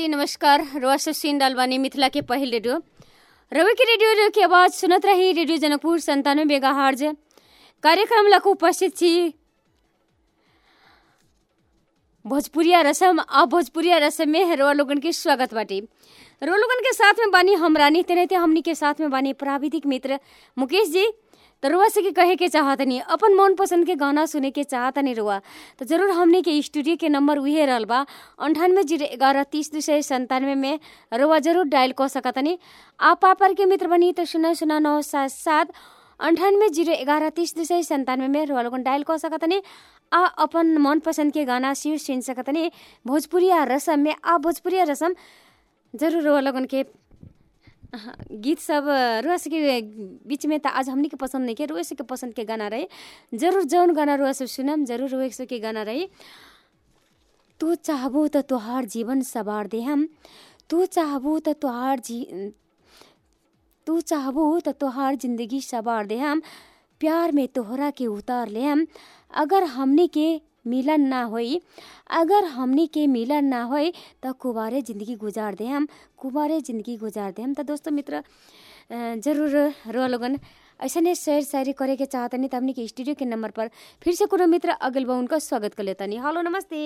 नमस्ते नमस्कार रुआ सब सुन रहल बानी मिथिला के पहिल रेडियो रवि के रेडियो के आवाज सुनत रही रेडियो जनकपुर संतानवे मेगा हार्ज कार्यक्रम लक उपस्थित छी भोजपुरिया रसम आ भोजपुरिया रसम में रोआ लोगन के स्वागत बाटी रोआ लोगन के साथ में बानी हम रानी तेनाहिते हमनी के साथ में बानी प्राविधिक मित्र मुकेश जी तो रुआ से के कहे के चाहतनी अपन मन पसंद के गाना सुने के चाहतनी रुआ तो जरूर हमने के स्टूडियो के नंबर उहे रहल बा अंठानवे जीरो ग्यारह तीस दो सौ संतानवे में रुआ जरूर डायल कर सकतनी आप पापर के मित्र बनी तो शून्य शून्य नौ सात सात अंठानवे जीरो ग्यारह तीस दो सौ संतानवे में रुआ लोगन डायल कर सकतनी आ अपन मन पसंद के गाना सिर सुन सकतनी भोजपुरिया रसम में आ भोजपुरिया रसम जरूर रुआ लोगन के हाँ, गीत सब रुआ से के बीच में त आज हमनी के पसंद नहीं के रुआ से के पसंद के गाना रहे जरूर जौन गाना रुआ सब सुनम जरूर रुआ से के गाना रहे तू चाहबो त तोहार जीवन सवार दे हम तू चाहबो त तोहार जी तू चाहबो त तोहार जिंदगी सवार दे हम प्यार में तोहरा के उतार ले हम अगर हमनी के मिलन ना होई अगर हमनी के मिलन ना होई त कुबारे जिंदगी गुजार दे हम कुबारे जिंदगी गुजार दे हम त दोस्तों मित्र अ, जरूर रो लोगन ऐसने शेयर शायरी करे के चाहतनी त हमनी के स्टूडियो के नंबर पर फिर से कोनो मित्र अगल बा उनका स्वागत कर लेतनी हेलो नमस्ते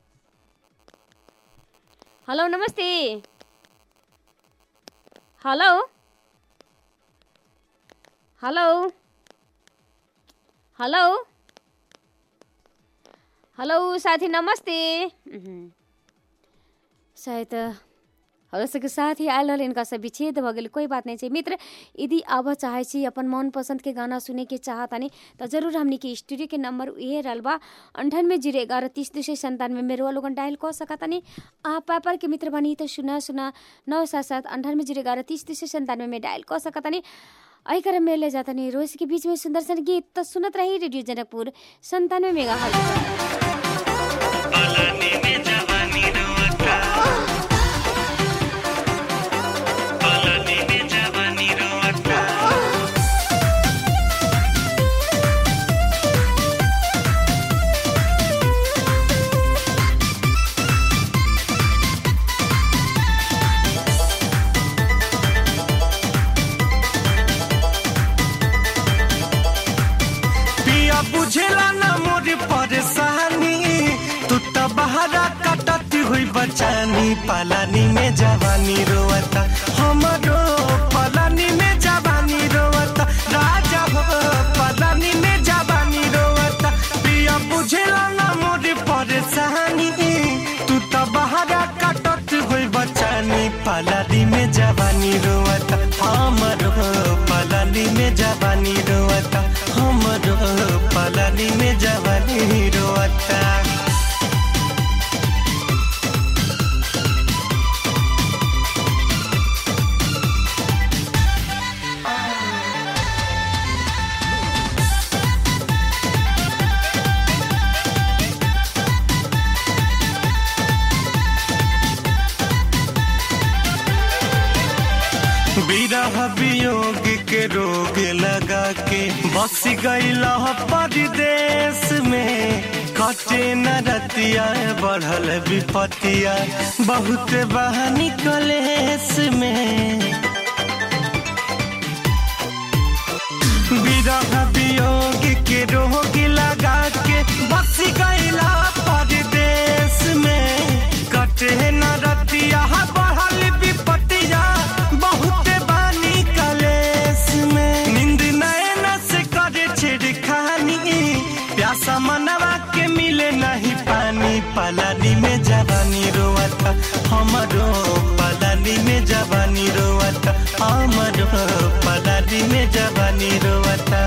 हेलो नमस्ते हेलो हेलो हेलो हेलो साथी नमस्ते उहुँ। शायद हमरा सबके साथ ही आयल रहल इनका सब विच्छेद भऽ गेल कोई बात नहीं छै मित्र यदि आबऽ चाहे छी अपन मन पसंद के गाना सुने के चाहतानी तो जरूर हमनी के स्टूडियो के नंबर इहे रहल बा अंठानवे जीरो ग्यारह तीस दो सौ संतानवे में रोआ लोगन डायल कर सकतानी आ पापर के मित्र बनी तो सुना सुना नौ सात सात अंठानवे जीरो ग्यारह तीस दो सौ संतानवे में डायल कर सकतानी अही क्रम में ले जाता नहीं रोज के बीच में सुंदर सन गीत तो सुनत रही रेडियो जनकपुर संतानवे मेगा हर्ट्ज पलानी में जवानी रोता पलानी में जवानी रोता पिया बुझेला ना मोर परेशानी तू त बहरा कटती हुई बचानी पलानी में जवानी रोवता हमरो पलानी में जवानी रोवता राजा हो पलानी में जवानी रोवता पिया बुझेला ना मोर परेशानी तू त बहरा कटती हुई बचानी पलानी में जवानी रोवता हमरो पलानी में जवानी रोवता हमरो पलानी में जवानी रोवता विरह वियोग के रोग लगा के बस गईला परदेश में कटे न रतिया बढ़ल विपतिया बहुत बहानी कलेश में विरह वियोग के रोग लगा के बस गईला परदेश में कटे न रतिया बढ़ल विपतिया बहुत बानी कलेश में नींद नैन से करे छिड़खानी प्यासा मनवा के मिले नहीं पानी पलानी में जवानी रोवता हमरो पलानी में जवानी रोवता हमरो पलानी में जवानी रोवता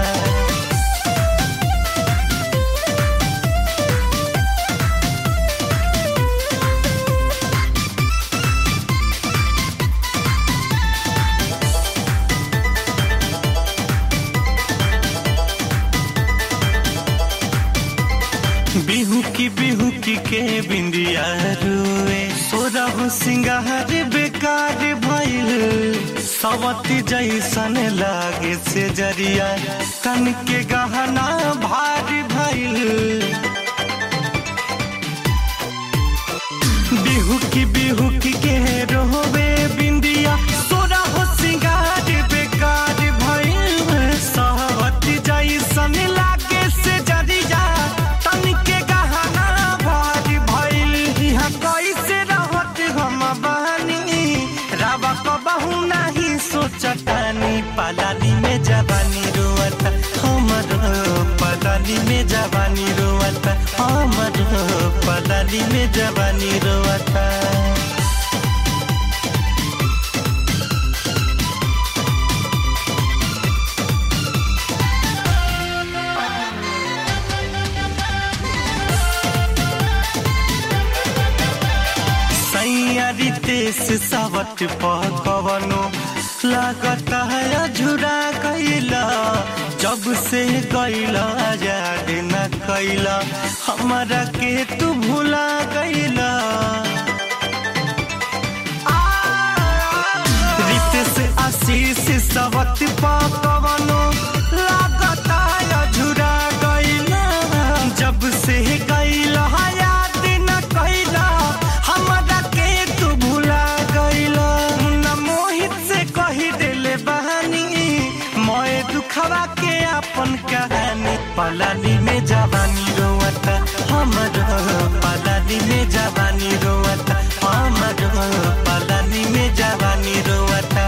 बिहू की बिहू की के बिंदिया रुए सोरहु सिंगार बेकार भइल सवती जैसन लागे से जरिया तन के गहना भारी भइल बिहू हुकी बिहुकी के रोवे बिंदिया सोरा हो सिंगार बेकार भइल सहवत जैसन लागे से जरिया तनिके गहना भारी भइल इहाँ कैसे रहत हम बानी रावा कबहू नहीं सोचतानी पालानी में जवानी रोवता हमर पलानी में जवानी रोवता हमर पलानी में जवानी रोवता सैयारी तेस सावट पकवनो लागता है अझुरा कैला जब से गैला याद न कैला हमारा के तू भुला गैला रितेश आशीष सावट पकवनो लागता है अझुरा गैला जब से गैला याद न कैला हमरा के तू भुला गइला मुन्ना मोहित से कही देले बहानी मोए दुखवा के अपन कहानी पलानी में जवानी रोवता हमर पलानी में जवानी रोवता हमर पलानी में जवानी रोवता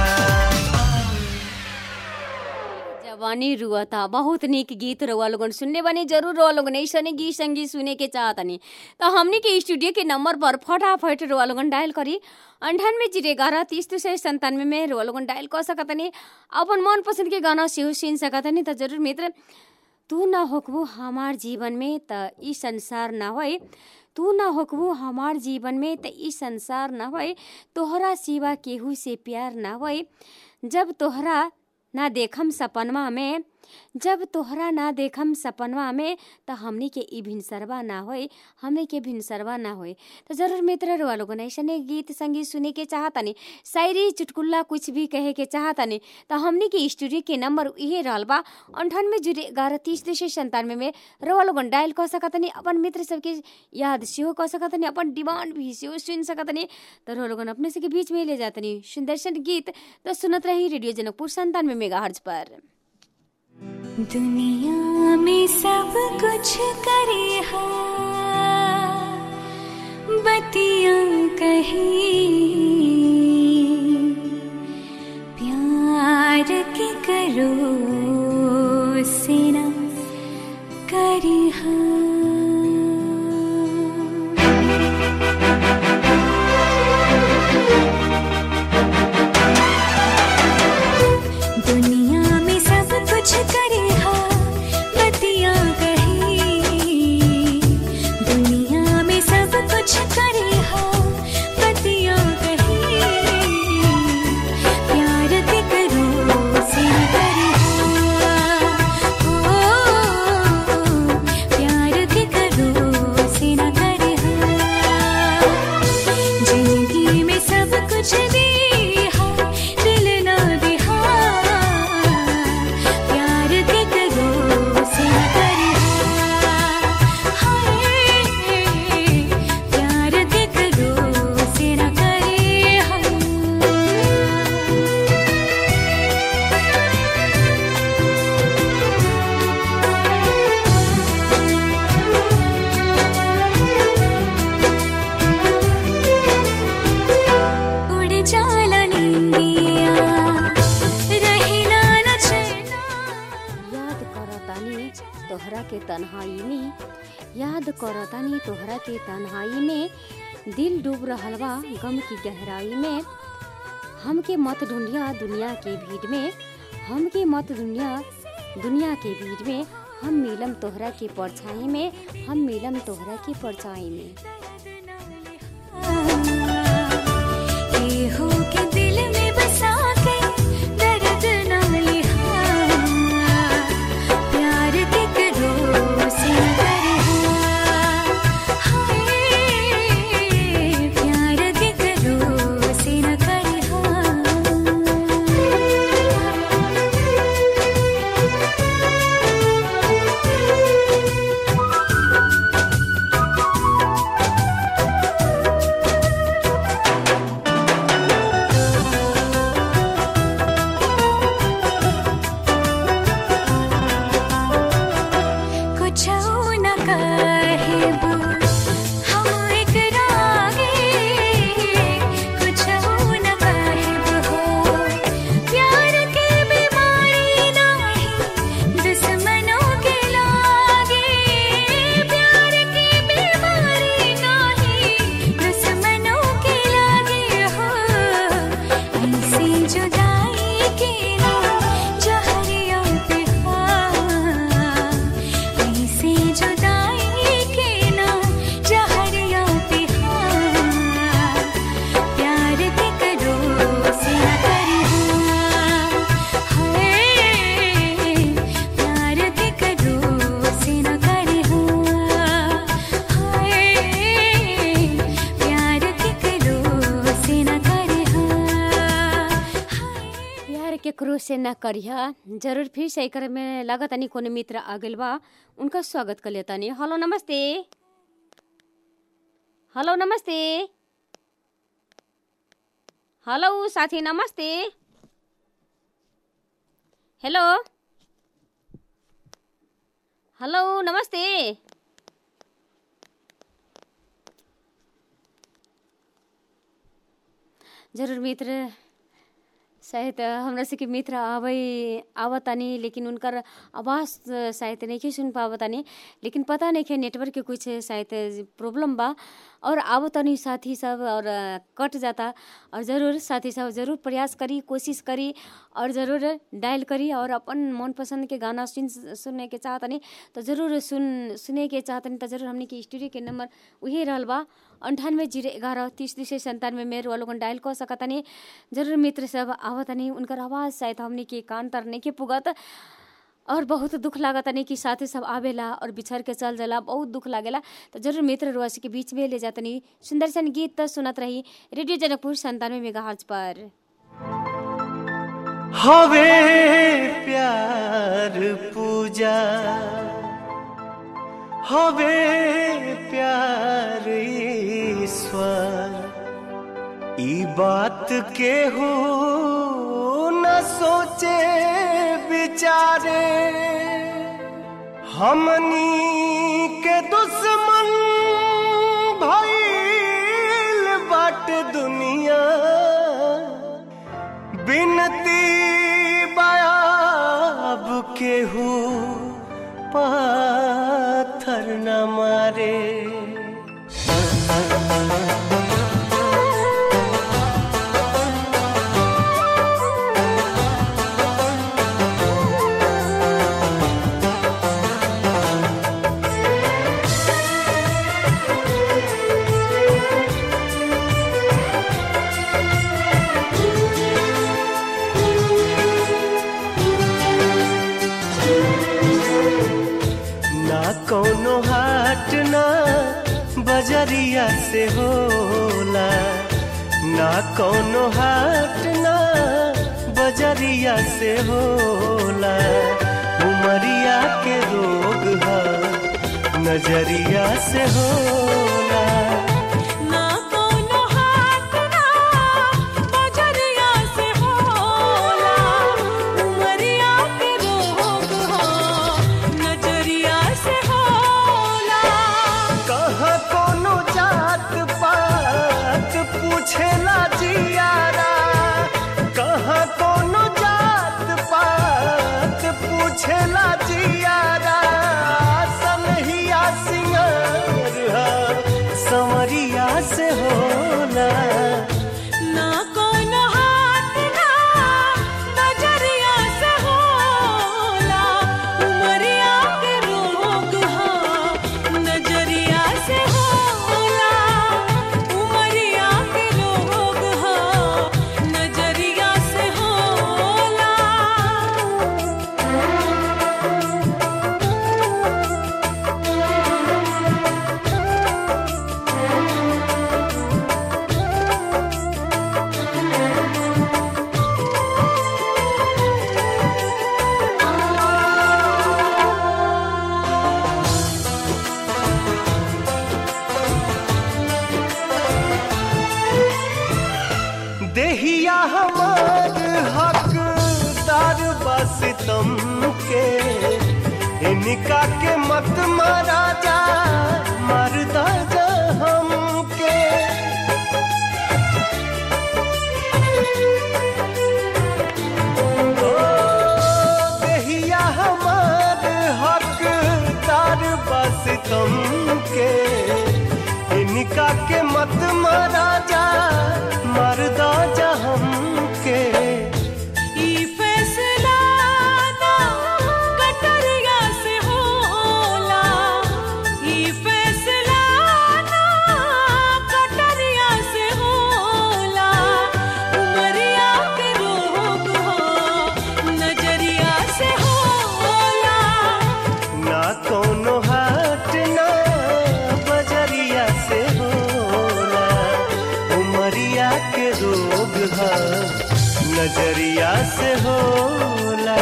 जवानी रुअता बहुत निक गीत रउआ लोगन सुनने बनी जरूर रउआ लोगन ऐसने गीत संगीत सुने के चाहतनी तो हमनी के स्टूडियो के नंबर पर फटाफट रउआ लोगन डायल करी अंठानवे जीरो ग्यारह तीस दो सौ संतानवे में रउआ लोगन डायल कर सकतनी अपन मन पसंद के गाना सेहो सुन सकतनी तो जरूर मित्र तू ना होकबू हमार जीवन में त ई संसार ना होए तू ना होकबू हमार जीवन में त ई संसार ना होए तोहरा सिवा केहू से प्यार ना होए जब तोहरा ना देखम सपनवा में जब तोहरा ना देखम सपनवा में त हमनी के ई भिनसरवा ना होए हमनी के भिनसरवा ना होए तो जरूर मित्र रुआ लोगन ऐसने गीत संगीत सुने के चाहतनी शायरी चुटकुल्ला कुछ भी कहे के चाहतनी तो हमनी के स्टूडियो के नंबर इहे रहल बा अंठानवे जीरो ग्यारह तीस दो सौ संतानवे में रुआ लोगन डायल कर सकतनी अपन मित्र सबके याद सेहो कर सकतनी अपन डिमांड भी सेहो सुन सकतनी तो रुआ लोगन अपने से के बीच में ले जातनी सुंदर सन गीत तो सुनत रही रेडियो जनकपुर संतानवे मेगा पर दुनिया में सब कुछ करे हा बतिया कही प्यार के करो से ना करी हा दुनिया में सब कुछ करे हा बतिया कही दुनिया में सब कुछ करे हा बतिया कही प्यार के करो से न करे हा ओ प्यार के करो से न करे हा जिंदगी में सब कुछ दी हा दिल ना दिहा प्यार के करो से न करे हाय प्यार के करो से न करे हा उड़ जाला निंदिया रहिला न चैना याद करतानी तोहरा के तन्हाई में याद करतानी तोहरा के तन्हाई में दिल डूब रहल बा गम की गहराई में हमके मत ढूंढिया दुनिया के भीड़ में हमके मत ढूंढिया दुनिया के भीड़ में हम मिलम तोहरा के परछाई में हम मिलम तोहरा के परछाई में हो के दिल में बसा के दर्द ना लिहा प्यार के करो से न करे हाय प्यार के करो से न करे साहेब हम एकरा आगे कुछ न काहिब हो प्यार के बीमारी नाही दुश्मनों के लागे प्यार के बीमारी नाही दुश्मनों के लागे हो ऐसी जुदाई के ना जहरिया पे हाँ ऐसी जुदाई के ना जहरिया पे हाँ प्यार के करो से न करी हाय प्यार के करो से न करी हाय प्यार के करो से न करी प्यार केकरो से न करिहा जरूर फिर से एकर में लागत तनी कोनो मित्र आ गइल बा उनका स्वागत कर लेतानी हेलो नमस्ते हेलो नमस्ते हेलो साथी नमस्ते हेलो हेलो नमस्ते जरूर मित्र शायद हमरा से के मित्र आवे आवतानी लेकिन उनकर आवाज़ शायद नहीं सुन पावतानी लेकिन पता नहीं है नेटवर्क के कुछ शायद प्रॉब्लम बा और आवतानी साथी सब और कट जाता और ज़रूर साथी सब ज़रूर प्रयास करी कोशिश करी और ज़रूर डायल करी और अपन मनपसंद के गाना सुन सुनने के चाहतनी तो ज़रूर सुन सुने के चाहतनी तो ज़रूर हमने के स्टूडियो के नंबर उहे रहल बा अंठानवे जीरो ग्यारह तीस तीस संतानवे में वालों को डायल कर सकतनी जरूर मित्र सब आवतनी उनकर आवाज़ शायद हमने के कान तर नहीं के पुगत और बहुत दुख लागत नहीं कि साथी सब आवेला और बिछड़ के चल जाला बहुत दुख लागेला तो जरूर मित्र रोस के बीच में ले जातनी सुंदर सन गीत तो सुनत रही रेडियो जनकपुर संतानवे मेगा पर हवे प्यार पूजा हवे प्यार ईश्वर ई बात के हो न सोचे विचारे हमनी के दुश्मन भइल बाट दुनिया बिनती बयाब केहू पाथर न मारे ना कोनो हाट ना बजरिया से होला ना कोनो हाट ना बजरिया से होला उमरिया के रोग है नजरिया से होला ना कोनो हाथ ना बजरिया से होला उमरिया के रोग हो नजरिया से होला कहाँ कोनो जात पात पूछेला जियारा कहाँ कोनो जात पात पूछेला जियारा सनहिया सिंगार हा, संवरिया से होला ना कोनो हाथ ना बजरिया से होला उमरिया के रोग हो नजरिया से होला उमरिया के रोग हो नजरिया से होला देहिया हमार हकदार बस तुम के इनका के मत मारा जा से होला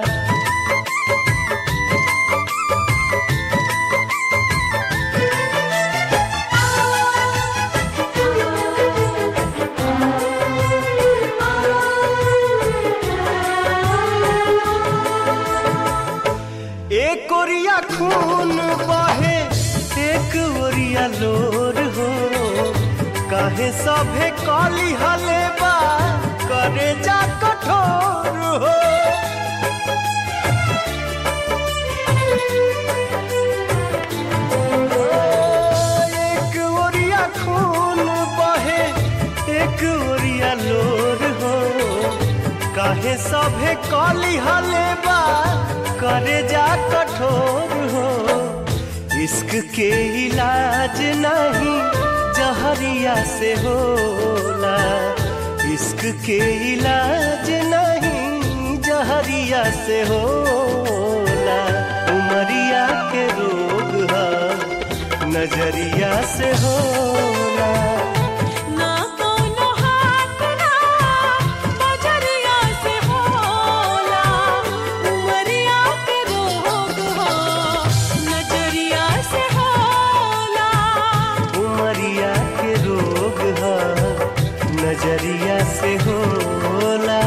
एक ओरिया खून बहे एक ओरिया लोर हो काहे सभे कली हले बा करे जा कठोर हो एक ओरिया खून बहे एक ओरिया लोर हो काहे सभे कली हले बा करे जा कठोर हो इश्क के इलाज नहीं जहरिया से होला इश्क के इलाज नहीं जहरिया से होला उमरिया के रोग है नजरिया से होला ना कोनो हाथ ना बजरिया से होला उमरिया के रोग हो नजरिया से होला उमरिया के रोग है नजरिया से होला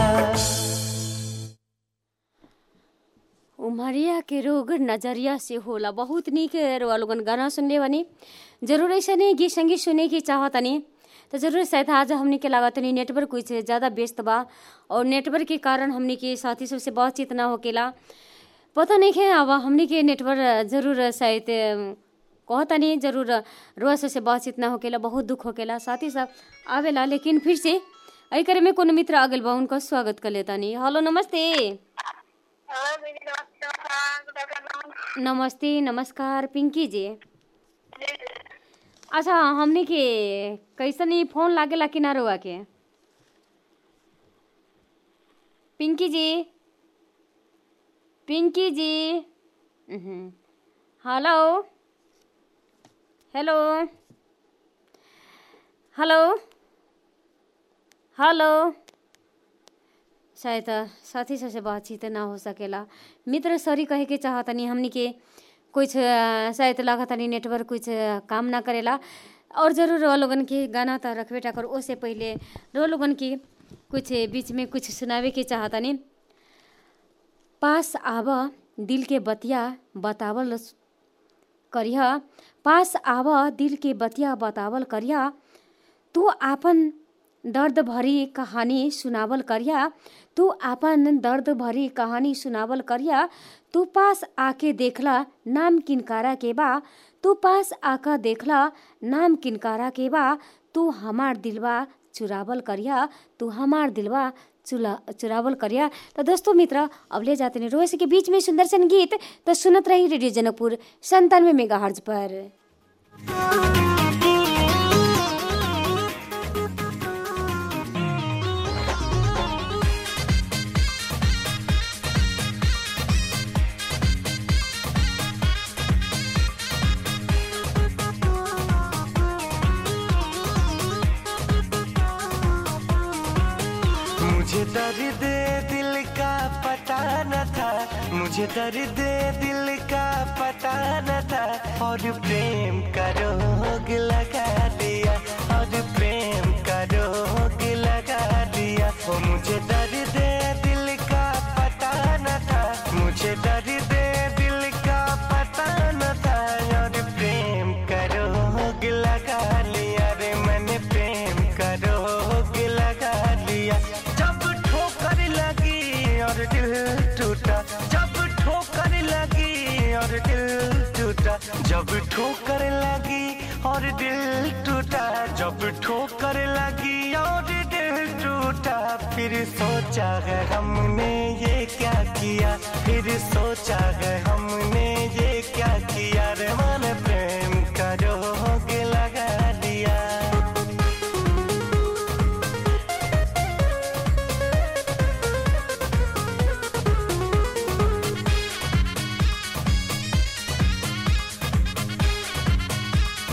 उमरिया के रोग नजरिया से होला बहुत निक रउआ लोगन गाना सुनले बानी जरूर ऐसे नहीं गीत संगीत सुने की चाहतनी तो जरूर शायद आज हमने के लागत नहीं नेटवर्क कुछ ज़्यादा व्यस्त बा और नेटवर्क के कारण हमने के साथी सबसे बातचीत ना होकेला पता नहीं है अब हमने के नेटवर्क जरूर शायद कहता नहीं जरूर रुआ से बातचीत ना होकेला बहुत दुख होकेला साथी सब आवेला लेकिन फिर से अई करे में कोनो मित्र आगल बा उनका स्वागत कर लेता नहीं हेलो नमस्ते हेलो दीदी नमस्कार गुड आफ्टरनून नमस्ते नमस्कार पिंकी जी अच्छा हमने के कैसन ही फोन लागेला कि ना रुआ के पिंकी जी पिंकी जी उहुं। हेलो हेलो हेलो हेलो शायद साथी सबसे बातचीत ना हो सकेला मित्र सॉरी कहे के चाहतनी हमनी के कुछ अ, शायद लागतनी नेटवर्क कुछ अ, काम ना करेला और जरूर रो लोगन के गाना तो रखबे टा कर ओसे पहले रो लोगन के कुछ बीच में कुछ सुनावे के चाहतनी पास आब दिल के बतिया बतावल करिया पास आव दिल के बतिया बतावल करिया तू आपन दर्द भरी कहानी सुनावल करिया तू आपन दर्द भरी कहानी सुनावल करिया तू पास आके देखला नाम किनकारा के बा तू पास आका देखला नाम किनकारा के बा तू हमार दिलवा चुरावल करिया तू हमार दिलवा चुला चुरावल करिया तो दोस्तों मित्र अब ले जाते हैं रोज के बीच में सुंदर सन गीत तो सुनत रही रेडियो जनकपुर संतानवे मेगा पर मुझे दर्द दिल का पता न था मुझे दर्द दिल का पता न था और प्रेम का रोग लगा दिया और प्रेम का रोग लगा दिया ओ मुझे दर्द दिल का पता न था मुझे दर्द दिल का पता न था और प्रेम का रोग लगा लिया रे मैंने प्रेम का रोग लगा लिया जब ठोकर लगी और दिल टूटा जब ठोकर लगी और दिल टूटा जब ठोकर लगी और दिल टूटा जब ठोकर लगी और दिल टूटा फिर सोचा है हमने ये क्या किया फिर सोचा है हमने ये क्या किया रे मन प्रेम का रोग लगा दिया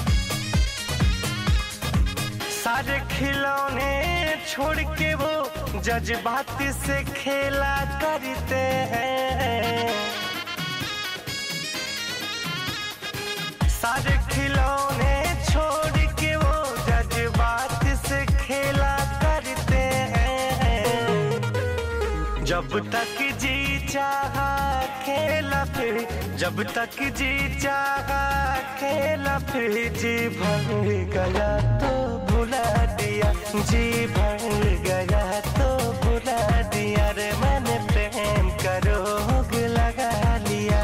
सारे खिलौने छोड़ के वो जज्बात से खेला करते हैं सारे खिलौने छोड़ के वो जज्बात से खेला करते हैं जब तक जी चाहा खेला फिर जब तक जी चाहा खेला फिर जी भर गया तो भुला दिया जी भर गया तो भुला दिया रे मैंने प्रेम का रोग लगा लिया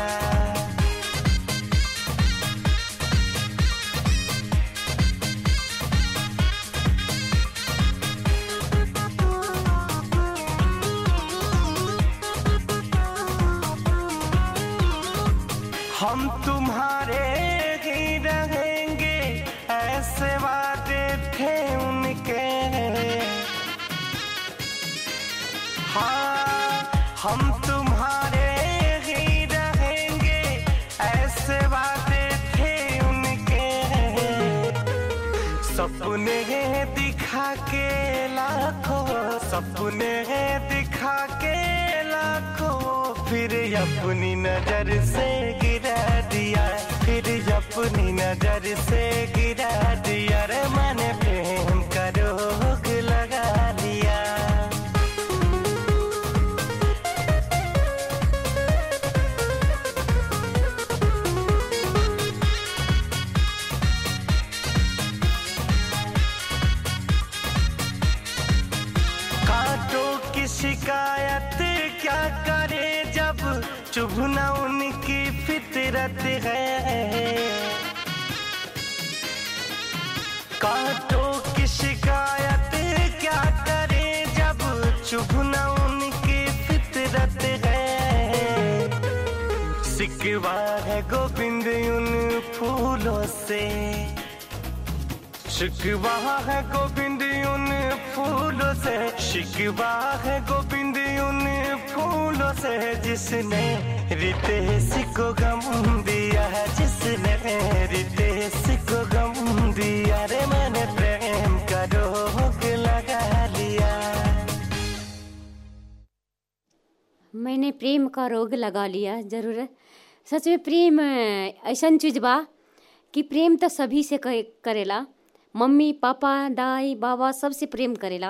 हम तुम्हारे ही रहेंगे ऐसे वादे थे उनके हाँ हम तुम्हारे ही रहेंगे ऐसे वादे थे उनके सपने दिखा के लाखों सपने दिखा के लाखों फिर अपनी नजर से गिरा दिया फिर अपनी नजर से गिरा दिया रे मैंने प्रेम का रोग लगा लिया कांटों की शिकायत क्या करे जब चुभना उनकी फितरत है कांटों की शिकायत क्या करे जब चुभना उनकी फितरत है सिकवा है गोविंद उन फूलों से शिकवा है गोविंद उन फूलों से शिकवा है गोविंद उन फूलों से जिसने रितेश को गम दिया है जिसने रितेश को गम दिया रे मैंने प्रेम का रोग लगा लिया मैंने प्रेम का रोग लगा लिया जरूर सच में प्रेम ऐसा चीज बा कि प्रेम तो सभी से करे- करेला मम्मी पापा दाई बाबा सबसे प्रेम करेला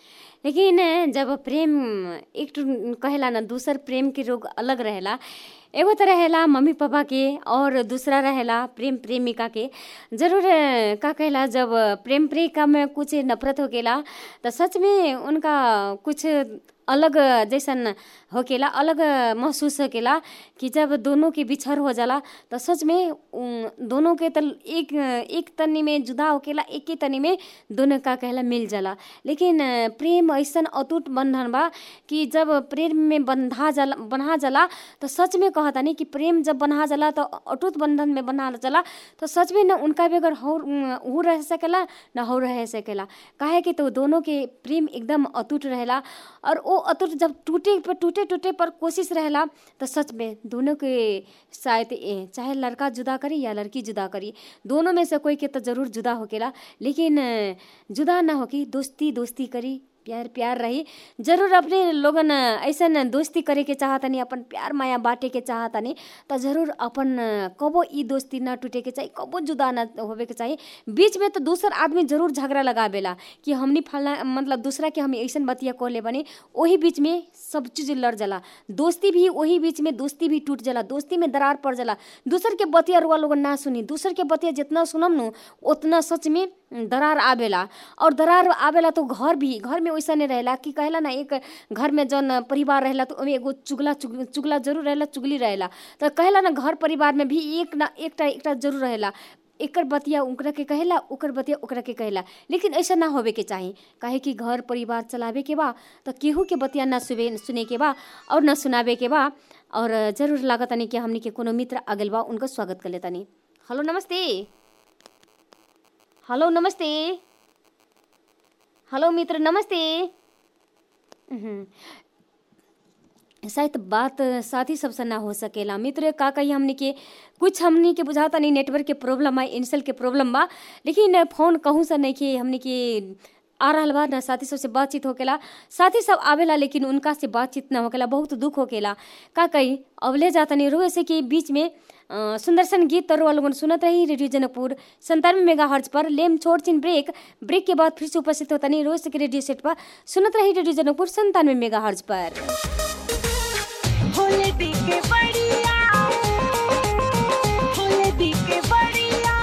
लेकिन जब प्रेम एक ठो कहेला ना दूसर प्रेम के रोग अलग रहेला एगो तो रहेला मम्मी पापा के और दूसरा रहेला प्रेम प्रेमिका के जरूर का कहेला जब प्रेम प्रेमिका में कुछ नफरत होकेला तो सच में उनका कुछ अलग जैसन होकेला अलग महसूस होकेला कि जब दोनों के बिछड़ हो जाला तो सच में उम, दोनों के तल एक एक तनी में जुदा होकेला एक ही तनी में दोनों का कहला मिल जाला लेकिन अ, प्रेम ऐसन अटूट बंधन बा कि जब प्रेम में बंधा जाला बन्हा जाला तो सच में कहतानी कि प्रेम जब बन्हा जाला तो अटूट बंधन में बन्हा जाला तो सच में न उनका भी अगर हो ऊ रह सकेला न हो रह सकेला काहे कि तो दोनों के प्रेम एकदम अटूट रहेला और वो अटूट जब टूटे पर टूटे टूटे पर कोशिश रहेला तो सच में दोनों के शायद ए, चाहे लड़का जुदा करी या लड़की जुदा करी दोनों में से कोई के तो जरूर जुदा होकेला लेकिन अ, जुदा ना होकी दोस्ती दोस्ती करी प्यार प्यार रही जरूर अपने लोगन ऐसन दोस्ती करे के चाहतनी अपन प्यार माया बांटे के चाहतनी तो जरूर अपन कबो ई दोस्ती ना टूटे के चाहिए कबो जुदा ना होवे के चाहिए बीच में तो दूसर आदमी जरूर झगड़ा लगावेला कि हमनी फलना मतलब दूसरा के हम ऐसन बतिया कहले बने वही बीच में सब चीज लड़ जाला दोस्ती भी वही बीच में दोस्ती भी टूट जाला दोस्ती में दरार पड़ जाला दूसर के बतिया रुआ लोगन ना सुनी दूसर के बतिया जितना सुनम नु उतना सच में दरार आवेला और दरार आवेला तो घर भी घर में वैसा नहीं रहेला कि कहेला ना एक घर में जौन परिवार रहेला तो ओमे एगो चुगला चुग, चुगला जरूर रहेला चुगली रहेला तो कहेला ना घर परिवार में भी एक ना एकटा एकटा जरूर रहेला एकर बतिया ओकरा के कहेला ओकर बतिया ओकरा के कहेला लेकिन ऐसा ना होवे के चाही काहे कि घर परिवार चलावे के बा तो केहू के बतिया ना सुवे सुने के बा और ना सुनावे के बा और जरूर लागतनी कि हमनी के कोनो मित्र आगल बा उनका स्वागत कर लेतानी हेलो नमस्ते हेलो नमस्ते हेलो मित्र नमस्ते उहुं। शायद बात साथी सबसे ना हो सकेला मित्र का कही हमनी के कुछ हमनी के बुझाता नहीं नेटवर्क के प्रॉब्लम है इंसल के प्रॉब्लम बा लेकिन फोन कहूँ से नहीं कि हमनी के आ रहल बा ना साथी सबसे बातचीत होकेला साथी सब आवेला लेकिन उनका से बातचीत ना होकेला बहुत दुख होकेला का कही अवले जातनी रोए से कि बीच में अ, सुंदर सन गीत तरुआ लोगन सुनत रही रेडियो जनकपुर संतानवे मेगा हर्ज पर लेम छोड़ चिन ब्रेक ब्रेक के बाद फिर से उपस्थित होतनी रोज से के रेडियो सेट पर सुनत रही रेडियो जनकपुर संतानवे मेगा हर्ज पर होले दिखे बढ़िया होले दिखे बढ़िया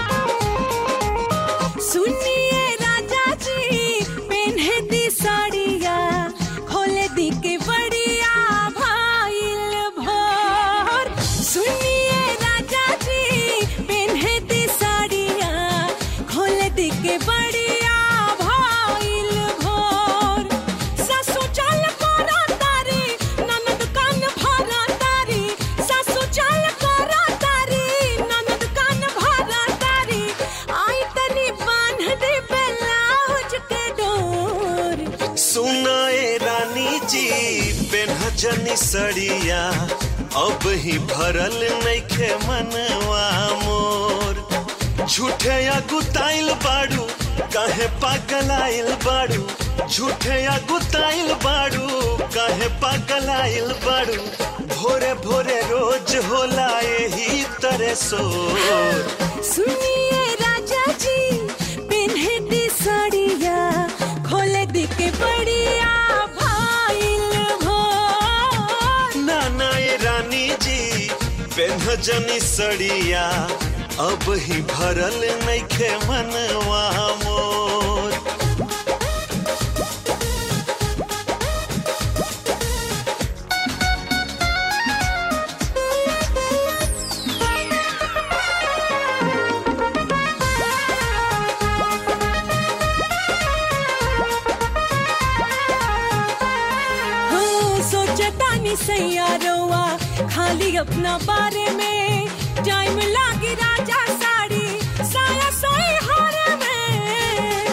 सुनिए राजा जी पहने दी साड़िया खोले दिखे बढ़िया भाईल भोर सुनिए राजा जी पहने दी साड़िया खोले दिखे बढ़िया भाईल भोर सासू चल करा तारी ननद कान भरा तारी सासू चल करा तारी ननद कान भरा तारी आई तनी बांध दे ब्लाउज के डोर सुनाए रानी जी बेनहजनी सड़िया अब ही भरल नइखे मनवा मोर झूठे या गुताइल बाड़ू काहे पागलाइल बाड़ू झूठे या गुताइल बाड़ू काहे पागलाइल बाड़ू भोरे भोरे रोज होला यही तरह सोर सुनिए राजा जी पिन्हे दी साड़िया खोले दी के बढ़िया भाईल भोर नाना ये रानी जी बेनहजनी सड़िया अब ही भरल नइखे मनवा मोर हो सोचता नहीं सैयारोवा खाली अपना बारे में टाइम लागी राजा साड़ी साया सोई हारे में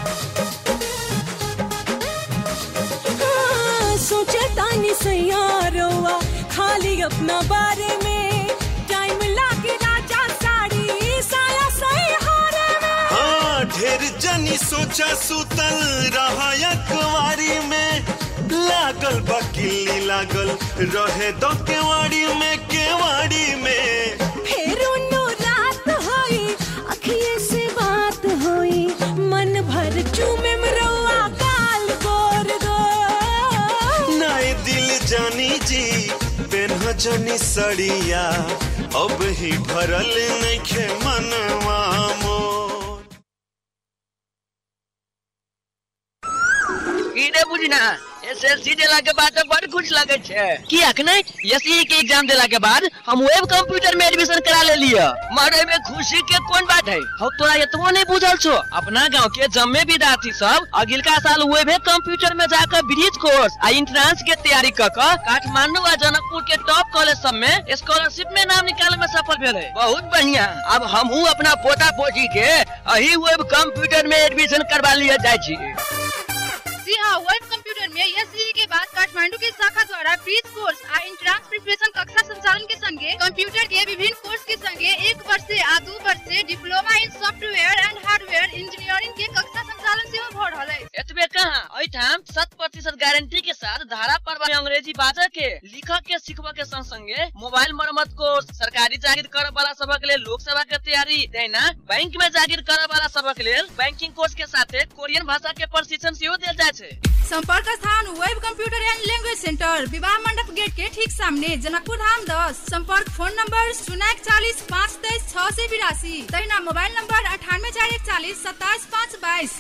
हाँ, सोचता नहीं सैयारोवा खाली अपना बारे में टाइम लागी राजा साड़ी साया सोई हारे में हाँ ढेर जनी सोचा सुतल रहा अखबारी में लागल बकिली लागल रहे दो केवाड़ी में केवाड़ी में फिर उन्नो रात होई अखिए से बात होई मन भर चूमे मरवा काल गोर दो नाए दिल जानी जी बेनहजनी सड़िया अब ही भरल नइखे मनवा मोर की रे बुझना एसएससी देला के बाद तो बड़ खुश लगे छे की अखने एसई के एग्जाम देला के बाद हम वेब कंप्यूटर में एडमिशन करा ले लिया मारे में खुशी के कौन बात है हम तोरा इतनो नहीं बुझल छो अपना गांव के जम्मे विद्यार्थी सब अगिलका साल वेब कंप्यूटर में जाकर ब्रिज कोर्स आ इंट्रांस के तैयारी क क काठमांडू आ जनकपुर के टॉप कॉलेज सब में स्कॉलरशिप में नाम निकाले में सफल भेल है बहुत बढ़िया अब हमहू अपना पोता पोती के अही वेब कंप्यूटर में एडमिशन करवा लिया जाय छी जी हाँ वेब कंप्यूटर में एस के बाद काठमांडू के शाखा द्वारा ब्रीज कोर्स आ इंट्रांस प्रिपरेशन कक्षा संचालन के संगे कंप्यूटर के विभिन्न कोर्स के संगे एक वर्ष से आ दू वर्ष से diploma in software and hardware engineering के कक्षा संचालन सेहो भ रहल है एतबे कहाँ एठाम शत प्रतिशत गारंटी के साथ धारा पर में अंग्रेजी बाजा के लिखक के सिखबा के संग संगे मोबाइल मरम्मत कोर्स सरकारी जागीर करे वाला सबक लेल लोक सेवा के तैयारी देना बैंक में जागीर करे वाला सबक लेल बैंकिंग कोर्स के साथे कोरियन भाषा के प्रशिक्षण सेहो देल जाय छै संपर्क स्थान web computer and language centre विवाह मंडप गेट के ठीक सामने जनकपुर धाम दस संपर्क फोन नंबर शून्य चालीस पाँच तेईस छह से बिरासी तहिना मोबाइल नंबर अठानवे चार इकतालीस सत्ताईस पाँच बाईस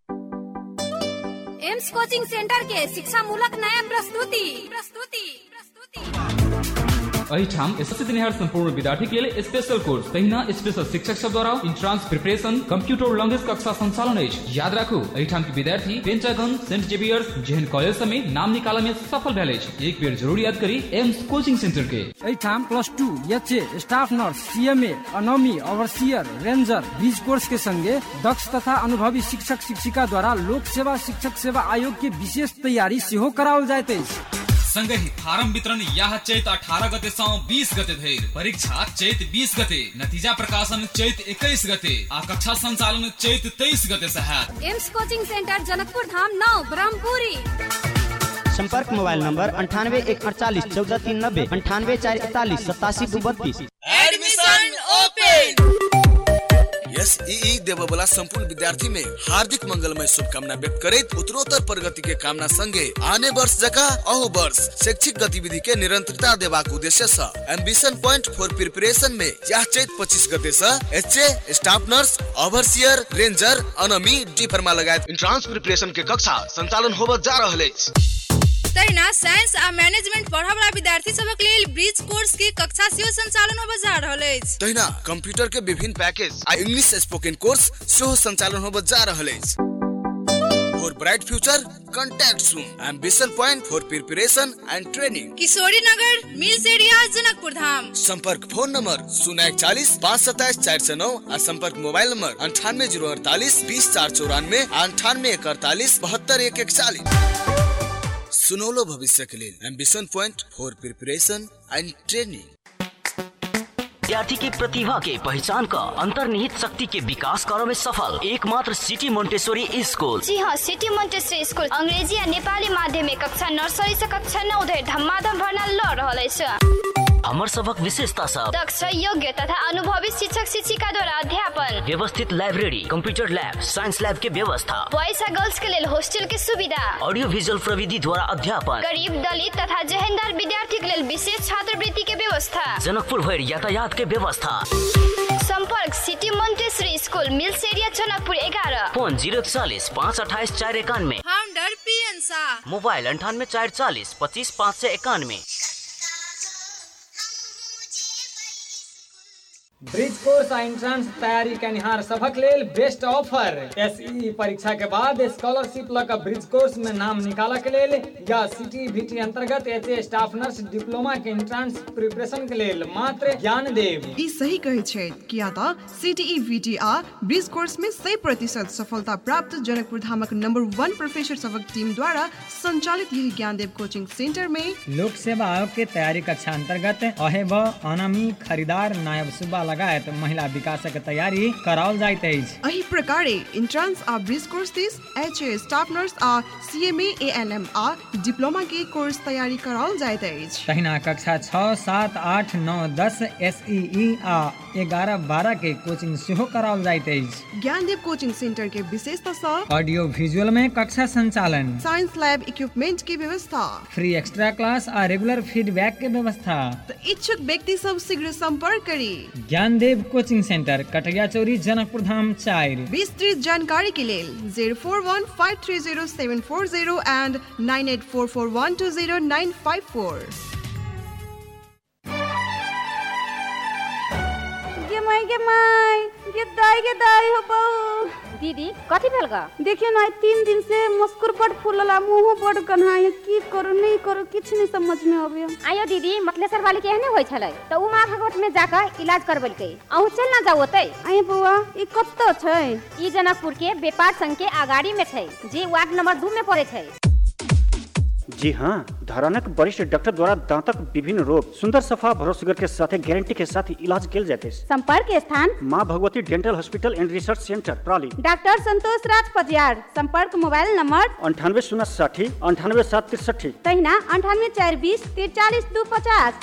एम्स कोचिंग सेंटर के शिक्षा मूलक नया प्रस्तुति प्रस्तुति प्रस्तुति एहिठाम एसएससी दिनिहार संपूर्ण विद्यार्थी के लेल स्पेशल कोर्स तहिना स्पेशल शिक्षक सब द्वारा इंट्रांस प्रिपरेशन कंप्यूटर लैंग्वेज कक्षा संचालन अछि याद राखू एहिठाम के विद्यार्थी पेंटागन सेंट जेवियर्स जेहन कॉलेज सब में नाम निकालय में सफल भेल अछि एक बेर जरूर याद करी एम्स कोचिंग सेंटर के एहिठाम plus two H A staff nurse CMA अनोमी ओवरसियर रेंजर बीज कोर्स के संगे दक्ष तथा अनुभवी शिक्षक शिक्षिका द्वारा लोक सेवा शिक्षक सेवा आयोग के विशेष तैयारी सेहो कराओल जाइत अछि संगहि फारम वितरण यह चैत अठारह गते सँ बीस गते धरि परीक्षा चैत बीस गते नतीजा प्रकाशन चैत इक्कीस गते आ कक्षा संचालन चैत तेईस गते से हैत aims coaching centre Janakpur Dham नौ ब्रह्मपुरी संपर्क मोबाइल नंबर अंठानवे एक अड़तालीस चौदह तीन नब्बे अंठानवे चार इकतालीस सतासी दू बत्तीस एडमिशन ओपन यस ई देव वाला संपूर्ण विद्यार्थी में हार्दिक मंगलमय शुभकामना व्यक्त करैत उत्तरोत्तर प्रगति के कामना संगे आने वर्ष जका अहू वर्ष शैक्षिक गतिविधि के निरंतरता देबाक उद्देश्य से एम्बिशन पॉइंट फॉर प्रिपरेशन में यह चैत पच्चीस गते से HA staff nurse overseer ranger अनमी डी फर्मा लगायत इंट्रांस प्रिपरेशन के कक्षा संचालन होबत जा रहल अछि तहिना साइंस आ मैनेजमेंट पढ़य वाला विद्यार्थी सबक लेल ब्रिज कोर्स के कक्षा सेहो संचालन होबय जा रहल अछि तहिना कंप्यूटर के विभिन्न पैकेज आ इंग्लिश स्पोकन कोर्स सेहो संचालन होबत जा रहल अछि for bright future contact soon ambition point for preparation and training Kishori Nagar mills area Janakpur धाम संपर्क फोन नंबर शून्य इकचालीस पाँच सत्ताईस चार सौ नौ और संपर्क मोबाइल नंबर अंठानवे जीरो अड़तालीस बीस चार चौरानवे अंठानवे एक अड़तालीस बहत्तर एक इकचालीस सुनौलो भविष्य के लिए ambition point for preparation and training विद्यार्थी की प्रतिभा के पहचान का अंतर्निहित शक्ति के विकास करो में सफल एकमात्र सिटी मोन्टेश्वरी स्कूल जी हाँ सिटी मोन्टेसरी स्कूल अंग्रेजी आ नेपाली माध्यमिक कक्षा नर्सरी से कक्षा नौ धरि धमाधम भर्ना लऽ रहल अछि हमर सबक विशेषता सब दक्ष योग्य तथा अनुभवी शिक्षक शिक्षिका द्वारा अध्यापन व्यवस्थित library computer lab science lab के व्यवस्था बॉयज आ गर्ल्स के लेल हॉस्टल के सुविधा ऑडियो विजुअल प्रविधि द्वारा अध्यापन गरीब दलित तथा जहेंदार विद्यार्थी के लेल विशेष छात्रवृत्ति के व्यवस्था जनकपुर भरि यातायात के व्यवस्था संपर्क city Montessori school mills area Janakpur एघारह फोन जीरो चालीस पाँच अठाईस चार इक्यानवे founder P N Shah mobile अंठानवे चार चालीस पच्चीस पाँच सौ इक्यानवे ब्रिज कोर्स आ एंट्रांस तैयारी कनिहार सभक लेल बेस्ट ऑफर एसई परीक्षा के बाद स्कॉलरशिप लऽ कऽ ब्रिज कोर्स में नाम निकालऽ के लेल या सिटी बीटी अंतर्गत एच स्टाफ नर्स डिप्लोमा के एंट्रांस प्रिपरेशन के लेल मात्र ज्ञान देव ई सही कहै छै किया तऽ सीटीई वीटी आ ब्रिज कोर्स में 100 प्रतिशत सफलता प्राप्त जनकपुर धामक नंबर वन प्रोफेसर सभक टीम द्वारा संचालित यही ज्ञानदेव कोचिंग सेंटर में लोक सेवा आयोग के तैयारी कक्षा अंतर्गत अहेब अनामी खरीदार नायब सुब्बा लगायत महिला विकासक तैयारी कराओल जाइत अछि एही प्रकारे इंट्रांस आ ब्रिज कोर्स दिस एच ए स्टाफ नर्स आ सीएमए एएनएम आ डिप्लोमा के कोर्स तैयारी कराओल जाइत अछि तहिना कक्षा छओ सात आठ नौ दस एस आ एगारह बारह के कोचिंग सेहो कराओल जाइत अछि ज्ञानदेव कोचिंग सेंटर के विशेषता सँ ऑडियो विजुअल में कक्षा संचालन साइंस लैब इक्विपमेंट के व्यवस्था फ्री एक्स्ट्रा क्लास आ रेगुलर फीडबैक के व्यवस्था तऽ इच्छुक व्यक्ति सब शीघ्र संपर्क करी ज्ञानदेव कोचिंग सेंटर कटैया चौरी जनकपुर धाम चारि विस्तृत जानकारी के लेल zero four one five three zero seven four zero and nine eight four four one two zero nine five four गे माई गे माई गे दाई गे दाई हो बहू दीदी कथी भेल गा देखियो ना तीन दिन से मस्कुर बड फूलला मुंह बड कन्हाय की करू नहीं करू किछ नहीं समझ में आवे आयो दीदी मतलेसर वाली के एहने होय छलै त उ माँ भगवत में जाकर इलाज करबलकै अहू चल ना जाओ ओतै आए बउआ ई कत्तो छै ई जनकपुर के व्यापार संघ के अगाड़ी में छै जे वार्ड नंबर दू में पड़े छै जी हाँ धरानक वरिष्ठ डॉक्टर द्वारा दांतक विभिन्न रोग सुंदर सफा भरोसेगर के साथ गारंटी के साथ इलाज किया जाते हैं संपर्क स्थान माँ Bhagwati dental hospital and research centre प्राली डॉक्टर संतोष राज पजियार संपर्क मोबाइल नंबर अंठानवे शून्य साठी अंठानवे सात तिरसठी तहिना अंठानवे चार बीस तिरचालीस दू पचास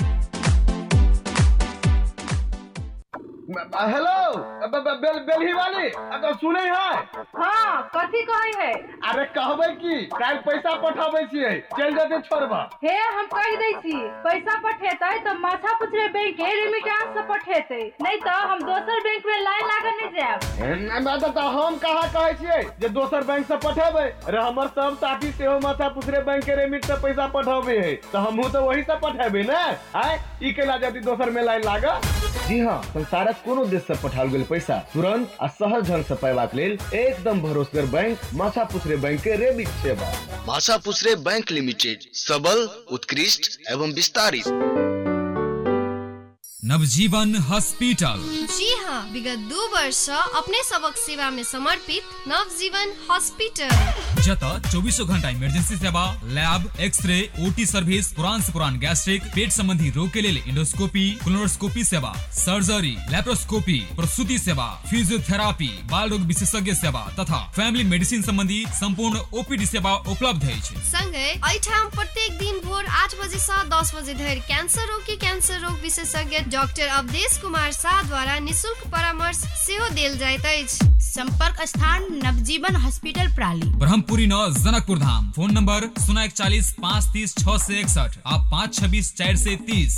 हेलो बेल बेलही वाली अगर सुने है हाँ कथी कहे है अरे कहबे की काल पैसा पठाबे छियै चल जेते छोड़बा हे हम कह दै छी पैसा पठेतै तो माथा पुछरे बैंक के रेमिटेंस से पठेतै नहीं तो हम दोसर बैंक में लाइन लागल नहीं जाएब मैं तो हम कहा कहे छियै जे दोसर बैंक से पठेबै अरे हमर सब साथी सेहो माथा पुछरे बैंक के रेमिट से पैसा पठाबे है तो हमहू तो वही से पठेबै ने आय ई केला जदी दोसर में लाइन लागा जी हाँ संसारक कोनो देश से पठाओल गेल पैसा तुरंत आ सहज ढंग से पैबाक लेल एकदम भरोसेगर बैंक माछा पुछरे बैंक के रेमिट सेवा भाषा पुसरे बैंक लिमिटेड सबल उत्कृष्ट एवं विस्तारित नवजीवन हॉस्पिटल जी हाँ विगत दू वर्ष अपने सबक सेवा में समर्पित नवजीवन हॉस्पिटल जत चौबीसों घंटा इमरजेंसी सेवा लैब एक्सरे ओटी सर्विस पुरान से पुरान गैस्ट्रिक पेट संबंधी रोग के लिए इंडोस्कोपी क्लोनोस्कोपी सेवा सर्जरी लैप्रोस्कोपी प्रसूति सेवा फिजियोथेरापी बाल रोग विशेषज्ञ सेवा तथा फैमिली मेडिसिन संबंधी संपूर्ण ओपीडी सेवा उपलब्ध अछि संगे एहिठाम प्रत्येक दिन भोर आठ बजे से दस बजे धरि कैंसर रोग के कैंसर रोग विशेषज्ञ डॉक्टर अवधेश कुमार शाह द्वारा निशुल्क परामर्श सेहो देल जाइत अछि संपर्क स्थान नवजीवन हॉस्पिटल प्राली ब्रह्मपुरी नौ जनकपुर धाम फोन नंबर शून्य इकचालीस पाँच तीस छह से इकसठ आ पाँच छब्बीस चार से तीस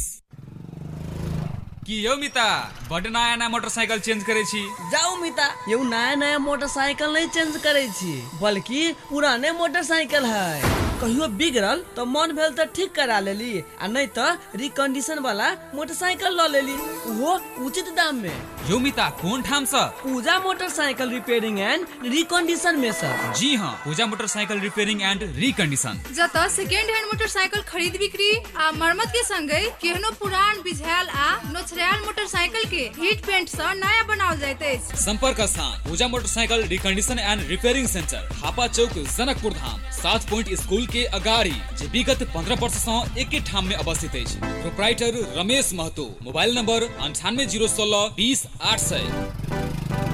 की यौ मिता बड नया नया मोटरसाइकिल चेंज करे छी जाऊ मिता यौ नया नया मोटरसाइकिल नहीं चेंज करे छी बल्कि पुराने मोटरसाइकिल है कहियो बिगड़ल तो मन भेल तो ठीक करा लेली आ नहीं तो रिकंडीशन वाला मोटरसाइकिल ल लेली वो उचित दाम में यौ मिता कोन ठाम से Puja motorcycle repairing and recondition में सर जी हाँ Puja motorcycle repairing and recondition जत सेकेंड हैंड मोटरसाइकिल खरीद बिक्री आ मरम्मत के संगे केहनो पुरान बिझायल आ नोचरायल मोटरसाइकिल के हीट पेंट से नया बनाओल जाइत अछि संपर्क स्थान Puja motorcycle recondition and repairing centre हापा चौक जनकपुर धाम सात पॉइंट स्कूल के अगाड़ी जे विगत पंद्रह वर्ष से एके ठाम में अवस्थित अछि proprietor Ramesh Mahato mobile number अंठानवे जीरो सोलह बीस आठ सौ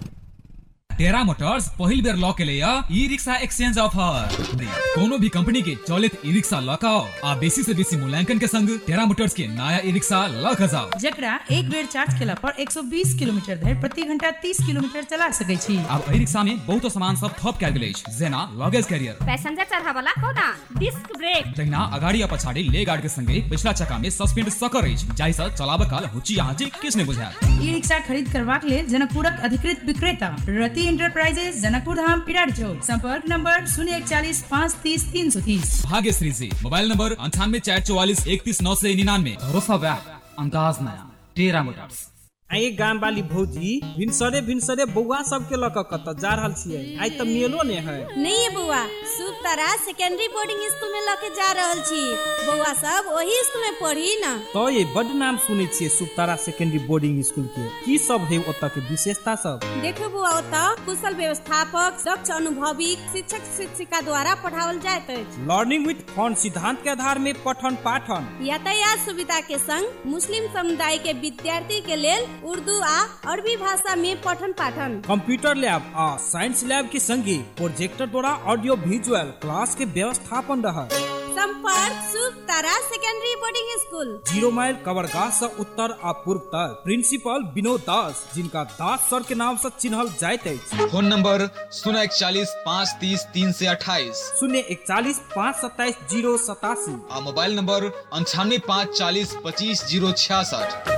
टेरा मोटर्स पहिल बेर लॉ के लिए ई रिक्शा एक्सचेंज ऑफर कोनो भी कंपनी के चलित ई रिक्शा लॉ का आ बेसी से बेसी मूल्यांकन के संग टेरा मोटर्स के नया ई रिक्शा लॉ का जाओ जकरा एक बेर चार्ज केला पर 120 किलोमीटर धरि प्रति घंटा 30 किलोमीटर चला सकै छी अब ई रिक्शा में बहुत सामान सब थप कैल गेल अछि जेना लगेज कैरियर पैसेंजर चढ़ा वाला कोना डिस्क ब्रेक तहिना अगाड़ी आ पछाड़ी ले गार्ड के संगे पिछला चक्का में सस्पेंड सकर अछि जाहि से चलाबे काल हुची आँची किछ नहि बुझायत ई रिक्शा खरीद करबाक लेल जनकपुरक अधिकृत विक्रेता रति इंटरप्राइजेज जनकपुर धाम पिरार चौक संपर्क नंबर शून्य इकचालीस पाँच तीस तीन सौ तीस भाग्यश्री जी मोबाइल नंबर अंठानवे चार चौवालीस इकतीस नौ से निन्यानवे भरोसा व्याप अंदाज नया टेरा मोटर्स आइ गाम वाली भौजी भिनसरे भिनसरे बौआ सबके लऽ कऽ कतऽ जा रहल छियै आइ तऽ मेलो ने है नहीं बौआ शुभ तारा सेकेंडरी बोर्डिंग स्कूल में लके जा रहल छी बौआ सब वही स्कूल में पढ़ी ना तो ये बड नाम सुनै छियै सुतारा सेकेंडरी बोर्डिंग स्कूल के की सब है ओतऽ के विशेषता सब देखो बौआ ओतऽ कुशल व्यवस्थापक दक्ष अनुभवी शिक्षक शिक्षिका द्वारा पढ़ावल जाइत अछि लर्निंग विथ फन सिद्धांत के आधार में पठन पाठन यातायात सुविधा के संग मुस्लिम समुदाय के विद्यार्थी के लेल उर्दू आ अरबी भाषा में पठन पाठन कंप्यूटर लैब आ साइंस लैब के संगे प्रोजेक्टर द्वारा ऑडियो विजुअल क्लास के व्यवस्थापन रहा संपर्क Shubh Tara secondary boarding school zero mile कवरगाह से उत्तर आ पूर्व तक प्रिंसिपल विनोद दास जिनका दास सर के नाम से चिन्हल जाइत अछि फोन नंबर शून्य इकचालीस पाँच तीस तीन से अट्ठाईस शून्य इकचालीस पाँच सत्ताईस जीरो सतासी आ मोबाइल नंबर अंठानवे पाँच चालीस पच्चीस जीरो छियासठ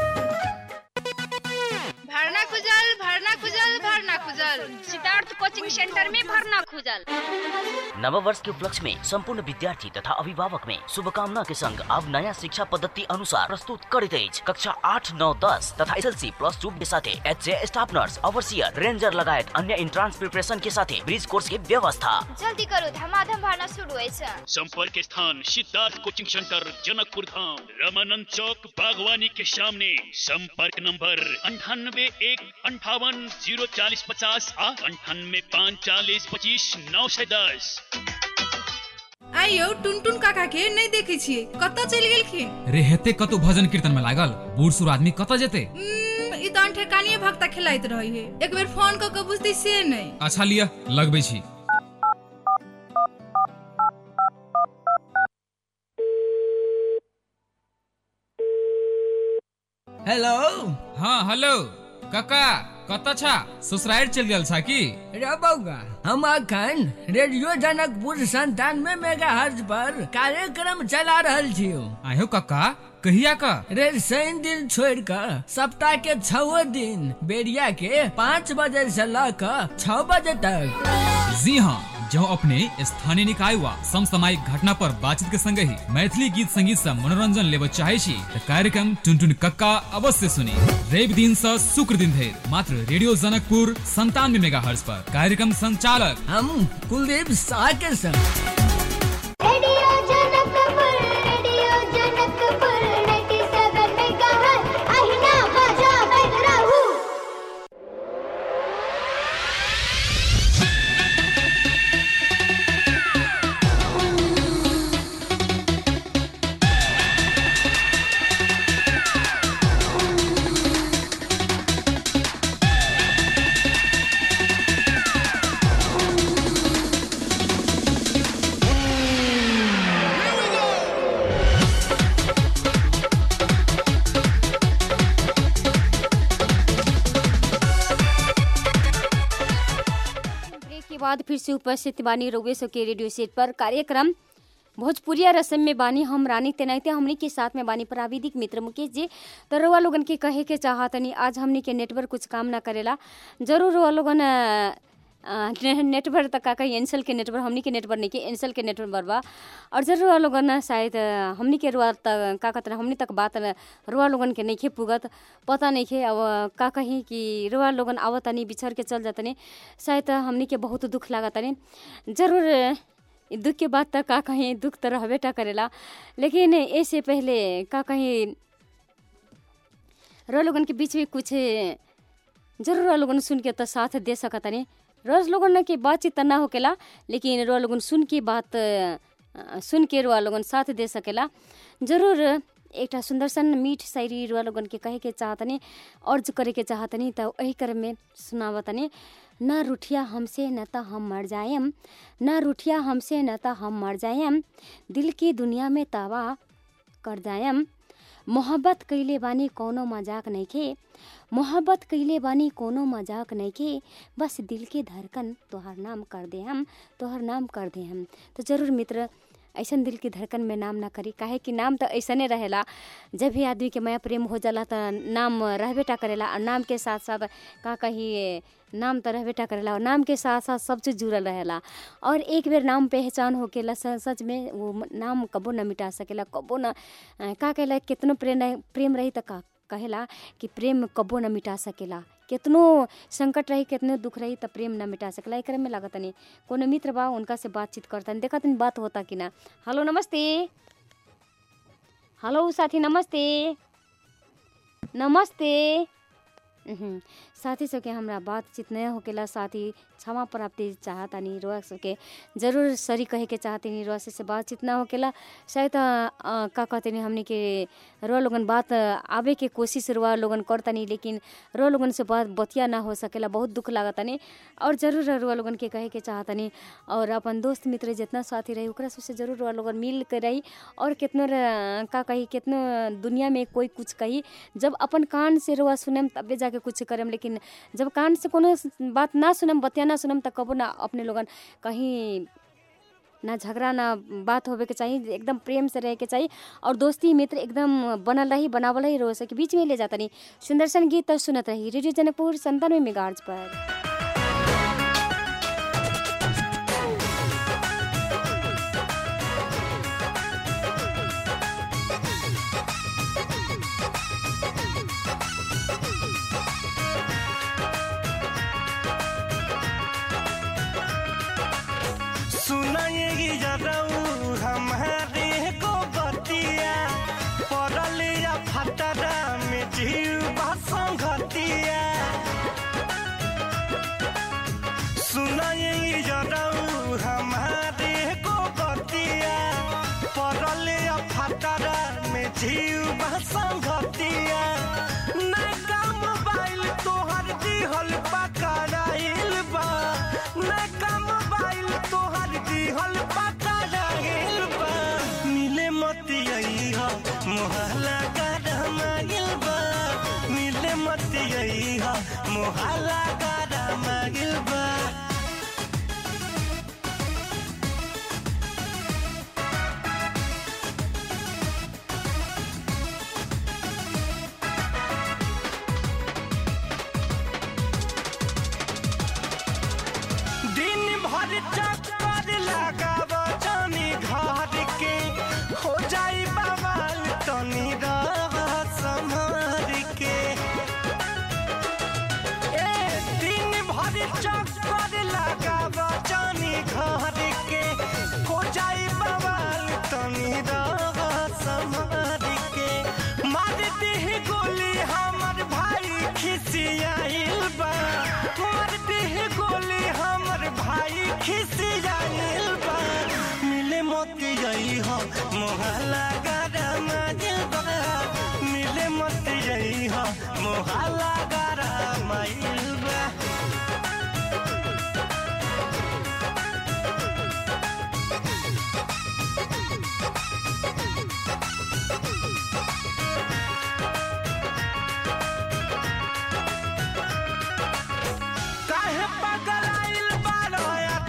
भरना खुजल भरना खुजल भरना खुजल सिद्धार्थ कोचिंग सेंटर में भरना खुजल नव वर्ष के उपलक्ष्य में संपूर्ण विद्यार्थी तथा अभिभावक में शुभकामना के संग अब नया शिक्षा पद्धति अनुसार प्रस्तुत करित अछि कक्षा आठ नौ दस तथा एसएलसी प्लस टू के साथे H staff nurse overseer ranger लगायत अन्य इंट्रांस प्रिपरेशन के साथे ब्रिज कोर्स के व्यवस्था जल्दी करो धमाधम भरना शुरू अछि संपर्क स्थान सिद्धार्थ कोचिंग सेंटर जनकपुर धाम रामानंद चौक बागवानी के सामने संपर्क नंबर अंठानवे एक अंठावन जीरो चालीस पचास आठ अंठानवे पाँच चालीस पच्चीस नौ सौ दस आइ यौ टुनटुन काका के नहीं देखे छियै कतऽ चलि गेलखिन रे हेते कतौ भजन कीर्तन में लागल बूढ़ सूढ़ आदमी कतऽ जेते उम्म, ई तऽ ठेकानिये भक्ता खेलाइत रही है एक बेर फोन कऽ के बुझतै से नहीं अच्छा लिया लगबै छी हेलो हाँ हेलो काका कतऽ छा ससुराल चल गेल छा की रे बौआ हम अखन रेडियो जनकपुर संतानवे मेगा हर्ज पर कार्यक्रम चला रहल छियो आयो काका कहिया का रे शनि दिन छोड़ कर सप्ताह के छओ दिन बेरिया के पाँच बजे से ल कर छह बजे तक जी हाँ जो अपने स्थानीय निकाय वा समसामयिक घटना पर बातचीत के संग ही मैथिली गीत संगीत से मनोरंजन लेब चाहे छी त कार्यक्रम टुनटुन कक्का अवश्य सुनी रवि दिन से शुक्र दिन धरि मात्र रेडियो जनकपुर संतानवे मेगा पर कार्यक्रम संचालक हम कुलदीप शाह के संग radio Janakpur radio Janakpur 97 megahertz बाद फिर से उपस्थित बानी रउए सो के रेडियो सेट पर कार्यक्रम भोजपुरिया रसम में बानी हम रानी तेनाइते हमनी के साथ में बानी प्राविधिक मित्र मुकेश जी तो रउआ लोगन के कहे के चाहतनी आज हमनी के नेटवर्क कुछ काम ना करेला जरूर रउआ लोगन अ, अ, ने- नेटवर्क तक का कहीं एनसल के नेटवर्क हमनी के नेटवर्क नहीं के एनसल के नेटवर्क बा और जरूर रउआ लोगन ना शायद अ, हमनी के रुआ तक का कहते हमनी तक बात न- रुआ लोगन के नहीं खे पुगत पता नहीं खे अब का कहीं कि रुआ लोगन आवतनी बिछड़ के चल जातनी शायद हमनी के बहुत दुख लागतनी जरूर इ दुख के बाद तक का कहीं दुख तो रहबे टा करेला लेकिन ऐसे पहले का कहीं रो लोगन के बीच में कुछ जरूर रो लोगन सुन के तो साथ दे सकतनी रोज लोगन के बातचीत त ना होकेला लेकिन रो लोगन सुन के बात अ, सुन के रुआ लोगन साथ दे सकेला जरूर एकटा सुंदर सन मीठ शायरी रुआ लोगन के कहे के चाहतनी अर्ज करे के चाहतनी त वही क्रम में सुनावतनी न रुठिया हमसे न त हम मर जायम न रुठिया हमसे न त हम मर जायम दिल की दुनिया में तावा कर जायम मोहब्बत कइले बानी कोनो मजाक नइखे मोहब्बत कइले बानी कोनो मजाक नइखे बस दिल के धड़कन तोहर नाम कर दे हम तोहर नाम कर दे हम तो जरूर मित्र ऐसन दिल की धड़कन में नाम ना करी काहे कि नाम तो ऐसने रहेला जब भी आदमी के माया प्रेम हो जाला त नाम रहबे टा करेला और नाम के साथ साथ का कही नाम तो रहबे टा करेला और नाम के साथ साथ सब चीज जुड़ल रहेला और एक बेर नाम पहचान होकेला स- सच में वो म- नाम कबो न मिटा सकेला कबो न अ, का कहेला कितनो प्रेम रही- प्रेम रही त का कहेला कि प्रेम कबो न मिटा सकेला कितनो संकट रही कितनो दुख रही त प्रेम न मिटा सकेला एकरे में लागत नहीं कोनो मित्र बा उनका से बातचीत करतन देखत नहीं बात होता कि ना हेलो नमस्ते हेलो साथी नमस्ते नमस्ते उहुं, साथी सबके हमरा बातचीत नया होकेला साथी क्षमा प्राप्ति चाहतानी रोआ सबके जरूर सरी कहे के चाहतनी रोआ से, से बातचीत ना होकेला शायद अ, अ, का कहतनी हमने के रोआ लोगन बात आवे के कोशिश रोआ लोगन करतनी लेकिन रोआ लोगन से बात बतिया ना हो सकेला बहुत दुख लागतनी और जरूर रोआ लोगन के कहे के चाहतनी और अपन दोस्त मित्र जितना साथी रही ओकरा सबसे जरूर रोआ लोगन मिल के रही और कितनो र- का कही कितनो दुनिया में कोई कुछ कही जब अपन कान से रोआ सुनम तबे जाके कुछ करम लेकिन जब कान से कोनो बात ना सुनम बतिया ना सुनम त कबो ना अपने लोगन कहीं ना झगड़ा ना बात होवे के चाहिए एकदम प्रेम से रहे के चाहिए और दोस्ती मित्र एकदम बनल रही बनावल रही रोज के बीच में ले जाता नहीं सुंदर सन गीत तो सुनत रही रेडियो जनकपुर संतानवे मेगार्ज पर सुनाएगी जराऊ हमारे को बतिया पड़लिया फटरा में जीव संगतिया सुनाएगी जराऊ हमारे को बतिया पड़लिया फटरा में जीव संगतिया नैका मोबाइल तोहर दिहल पकड़ाइल बा नैका मोबाइल तोहर दिहल पकड़ाइल बा मिले मतियई हो मोहल्ला गरमाइल बा मिले मतियई हो मोहल्ला गरमाइल बा दिन भर चक्कर लगाव जानी घर के हो जाई बवाल तनी रह संभर के ए दिन भर चक्कर लगाव जानी घर के हो जाई बवाल तनी रह संभर के मार देह गोली हमर भाई खिसियाइल बा मार देह गोली हमर भाई खिसियाइल बा मिले मत गई हो मोहल्ला गरम बा मिले मत गई हो मोहल्ला गरम बा काहे पगलाइल बारो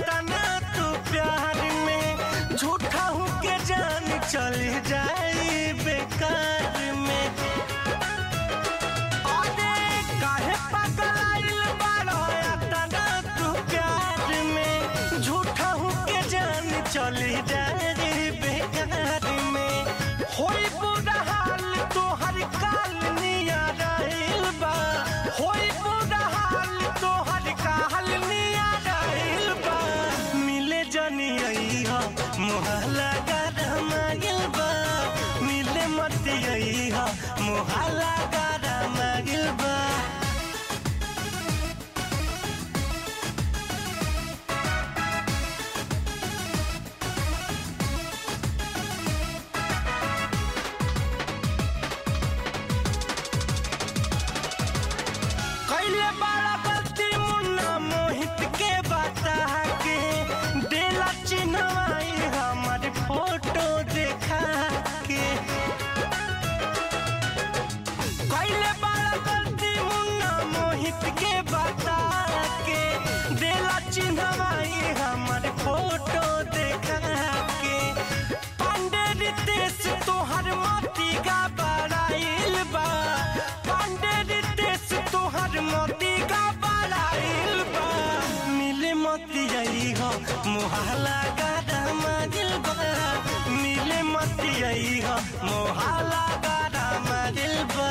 चिन्हवाई हमर फोटो देखा के पांडे रितेश तोहर मोती का बड़ाइल बा पांडे रितेश तोहर मोती का बड़ाइल बा मिले मोती आई हो मोहला गाड़ा मारिल बा मिले मोती आई हो मोहला गाड़ा मारिल बा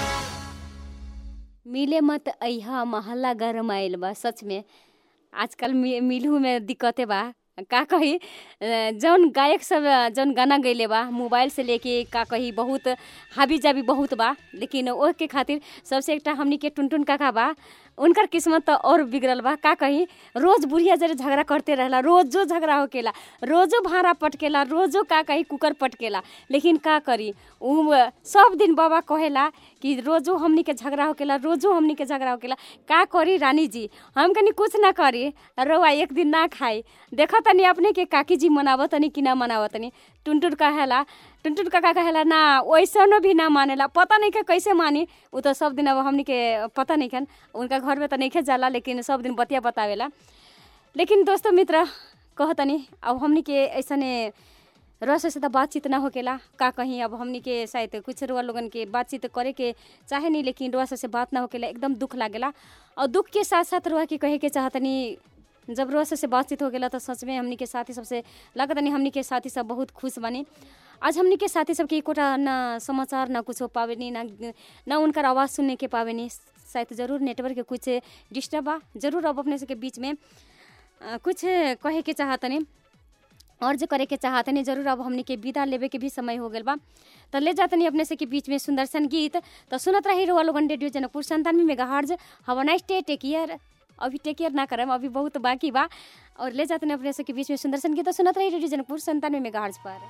मिले मत अइहा महल्ला गरम आइल बा सच में आजकल मि- मिलहु में दिक्कते बा का कही अ, जौन गायक सब अ, जौन गाना गैले बा मोबाइल से लेके का कही बहुत हाबी जाबी बहुत बा लेकिन ओह के खातिर सबसे एकटा हमनी के टुनटुन काका बा उनकर किस्मत तो और बिगड़ल बा का कही रोज बुढ़िया जरे झगड़ा करते रहला रोजो झगड़ा होकेला रोजो भाड़ा पटकेला रोजो का कही कुकर पटकेला लेकिन का करी उ सब दिन बाबा कहेला कि रोजो हमनी के झगड़ा होकेला रोजो हमनी के झगड़ा होकेला का करी रानी जी हम कनी कुछ ना करी रउआ एक दिन ना खाई देखा तनी अपने के काकी जी मनावत तनी कि ना मनावत तनी टुनटुन कहेला टुनटुन काका कहेला ना वैसनो भी ना मानेला पता नहीं के कैसे मानी उ तो सब दिन अब हमनी के पता नहीं खन उनका घर में तो नहीं जाला लेकिन सब दिन बतिया बतावेला लेकिन दोस्तों मित्र कहतनी अब हमनी के ऐसने रस से तो बातचीत ना होकेला का कहीं अब हमनी के शायद कुछ रुआ लोगन के बातचीत करे के चाहे नहीं लेकिन रुआ से बात ना होकेला एकदम दुख लागेला और दुख के साथ साथ रुआ के कहे के चाहतनी जब रोज से बातचीत हो गेला तो सच में हमनी के साथी सबसे लागत नहीं हमनी के साथी सब बहुत खुश बनी आज हमनी के साथी सबके एकोटा न समाचार न कुछ हो पावेनी न न उनकर आवाज़ सुनने के पावेनी शायद जरूर नेटवर्क के कुछ डिस्टर्ब बा जरूर अब अपने सबके बीच में अ, कुछ कहे के चाहतनी और जो करे के चाहतनी जरूर अब हमनी के विदा लेवे के भी समय हो गल बा तो ले जातनी अपने से के बीच में सुंदर सन गीत तो सुनत रही रोआ लोगन रेडियो जनकपुर संतानवे मेगा हार्ज हवा नाइस डे टेक केयर अभी टेक केयर ना करम अभी बहुत बाकी बा और ले जाते अपने से के बीच में सुंदर सन गीत तो सुनत रही रेडियो जनकपुर संतानवे मेगा हार्ज पर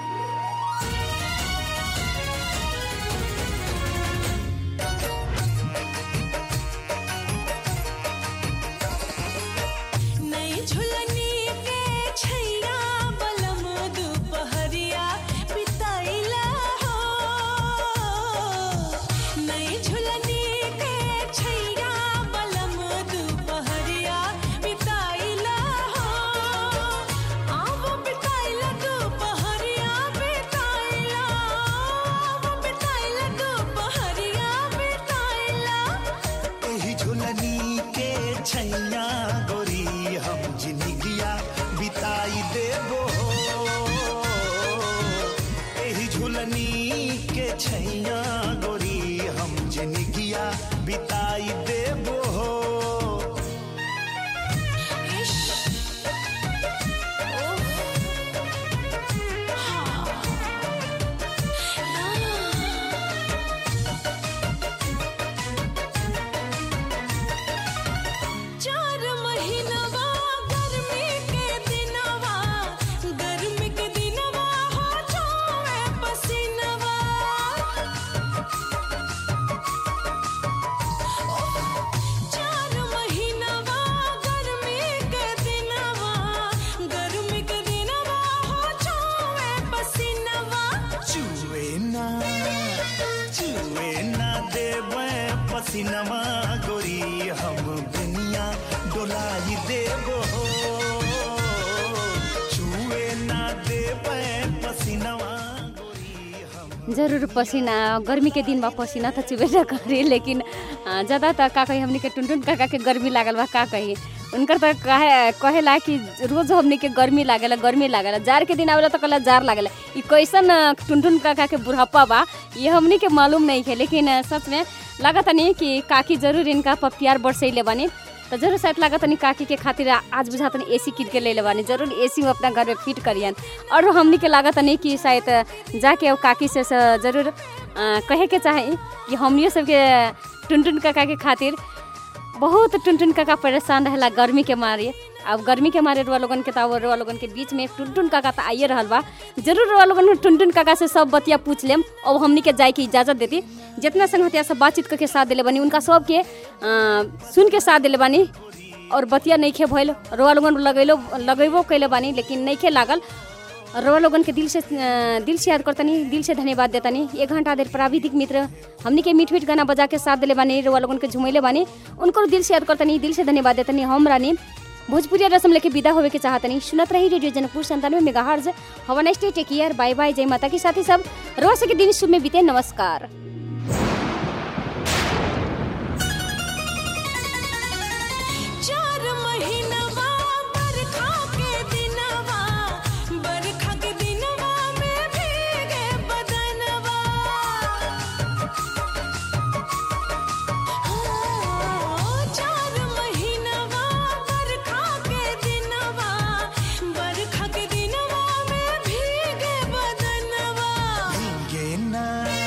नई झुलनी के छैया बलम दुपहरिया बिताइला हो नई झुलनी के छैया बलम दुपहरिया बिताइला हो आव बिताइला दुपहरिया बिताइला आव बिताइला दुपहरिया बिताइला एही झुलनी के छैया गोरी हम जिंदगिया बिताई देबो एही झुलनी के छैया गोरी हम जिंदगिया बिताई देबो चार महीनवा गर्मी के दिनवा गर्मी के दिनवा हो जाए पसीनवा चार महीनवा गर्मी के दिनवा गर्मी के दिनवा हो जाए पसीनवा चुए ना चुए ना देवे पसीनवा गोरी हम दुनिया डोलाई देबो चुए ना देवे पसीनवा जरूर पसीना गर्मी के दिन बा पसीना तो चुबे ना करी लेकिन अ, ज्यादा तो का कही हमनी के टुनटुन काका के गर्मी लागल बा का कही उनकर तो कहे कहेला कि रोज हमनी के गर्मी लागेला गर्मी लागेला जार के दिन आवेला तो कहला जार लागेला ई कैसन अ, टुनटुन काका के बुढ़ापा बा ये हमनी के मालूम नहीं है लेकिन अ, सच में लागत नहीं कि काकी जरूर इनका पर प्यार बरसैले बानी तो जरूर शायद लागत नहीं काकी के खातिर आज बुझात नहीं एसी किन के ले ले बानी जरूर एसी में अपना घर में फिट करियन और हमनी के लागत नहीं कि शायद जाके अब काकी से स- जरूर अ, कहे के चाहे कि हमनियो सबके टुनटुन काका के खातिर बहुत टुनटुन काका परेशान रहेला गर्मी के मारे अब गर्मी के मारे रुआ लोगन के तो अब रुआ लोगन के बीच में टुनटुन काका तो आइए रहल बा जरूर रुआ लोगन टुनटुन काका से सब बतिया पूछ लेम अब हमनी के जाए के इजाजत देती जितना संगतिया सब बातचीत करके साथ दिले बनी उनका सबके अ, सुन के साथ दिले बानी और बतिया नइखे भइल रुआ लोगन लगैलो लगेबो कैले बानी लेकिन नइखे लागल रोआ लोगन के दिल से अ, दिल से याद करतनी दिल से धन्यवाद देतनी एक घंटा देर प्राविधिक मित्र हमनी के मीठ मीठ गाना बजा के साथ दिले बानी रोआ लोगन के झुमैले बानी उनको दिल से याद करतनी दिल से धन्यवाद देतनी हम रानी भोजपुरिया रसम लेके विदा होवे के चाहतनी सुनत रही रेडियो जनकपुर संतानवे मेगा हर्ज हवा next take care bye bye जय माता के साथ ही सब रोज के दिन शुभ में बीते नमस्कार चार महीनवा बरखा के दिनवा बरखा के दिनवा में भीगे बदनवा हाँ, चार महीनवा बरखा के दिनवा बरखा के दिनवा में भीगे बदनवा गे ना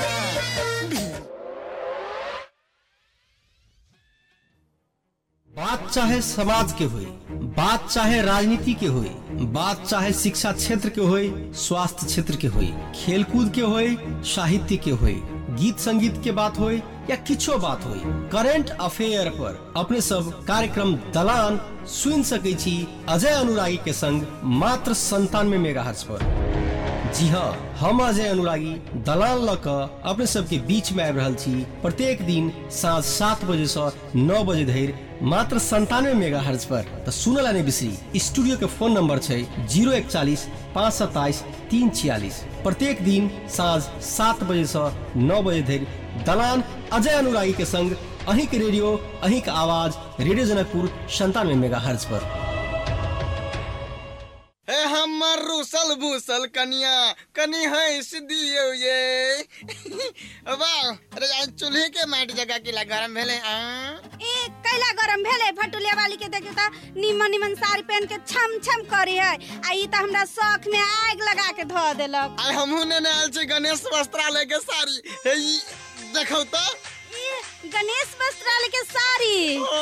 बात चाहे समाज के होई बात चाहे राजनीति के होई बात चाहे शिक्षा क्षेत्र के होई स्वास्थ्य क्षेत्र के होई खेलकूद के होई साहित्य के होई गीत संगीत के बात होई या किछो बात होई करेंट अफेयर पर अपने सब कार्यक्रम दलान सुन सकै छी अजय अनुरागी के संग मात्र संतानवे मेगा पर जी हाँ हम अजय अनुरागी दलाल ल क अपने सबके बीच में आबि रहल छी प्रत्येक दिन साँझ सात बजे से नौ बजे धरि मात्र संतानवे मेगा हर्ज पर तो सुनल नहीं बिसरी स्टूडियो के फोन नंबर छै जीरो इकचालीस पाँच सत्ताईस तीन छियालीस प्रत्येक दिन साँझ सात बजे से नौ बजे धरि दलान अजय अनुरागी के संग अहीं के रेडियो अहीं के आवाज रेडियो जनकपुर संतानवे मेगा हर्ज पर हे हमर रूसल भूसल कनिया कनी हंस दियो ये वाह अरे आज चूल्हे के माटी जगह के गरम भेले आ ए कैला गरम भेले भटुलिया वाली के देखियो त निमन निमन साड़ी पहन के छम छम करी है आ ई त हमरा शौक में आग लगा के ध देलक आई हमहू ने आयल छी गणेश वस्त्रालय के साड़ी हे ई देखौ तो ई गणेश वस्त्रालय के साड़ी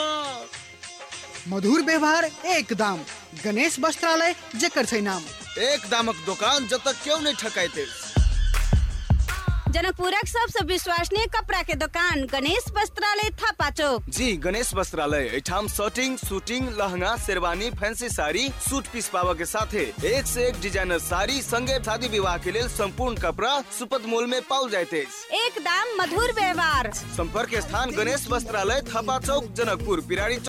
मधुर व्यवहार एकदम गणेश वस्त्रालय जेकर छै नाम एक दामक दुकान जब तक क्यों नहीं ठकाइते जनकपुरक सबसे विश्वसनीय कपड़ा के दुकान गणेश वस्त्रालय थापा चौक जी गणेश वस्त्रालय एठाम shirting suiting lehenga sherwani fancy sari suit piece पावा के साथे एक से एक डिजाइनर साड़ी संगे शादी विवाह के लिए संपूर्ण कपड़ा सुपथ मोल में पाओल जाते एकदम मधुर व्यवहार संपर्क स्थान गणेश वस्त्रालय थपा चौक जनकपुर पिराड़ी